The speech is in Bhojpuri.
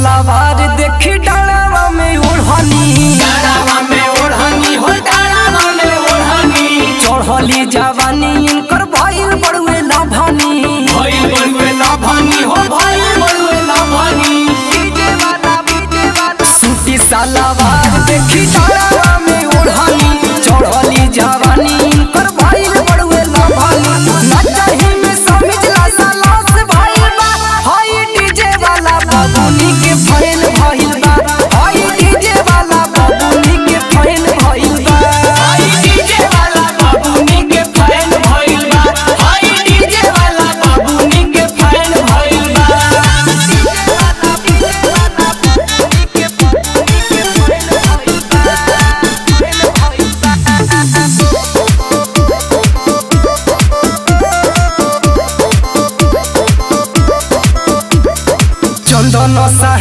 सलावार देखी डालावा में ओढ़नी डालावा में ओढ़नी हो डालावा में ओढ़नी चढ़ली जवानी इनकर भइल बड़ुए लभनी भइल बड़ुए लाभानी हो भइल बड़ुए लाभानी सूती सलावार देखी डालावा में ओढ़नी चढ़ली जवानी इनकर भइल बड़ुए लभनी नचही में समझला सलास भइल बा हई डीजे वाला बबुनी के फैल भइल बा हई डीजे वाला बबुनी के फैल भइल बा हाय डीजे वाला बाबूनी के फैन भइल बा हाय डीजे वाला बाबूनी के फैन भइल बा चंदन सा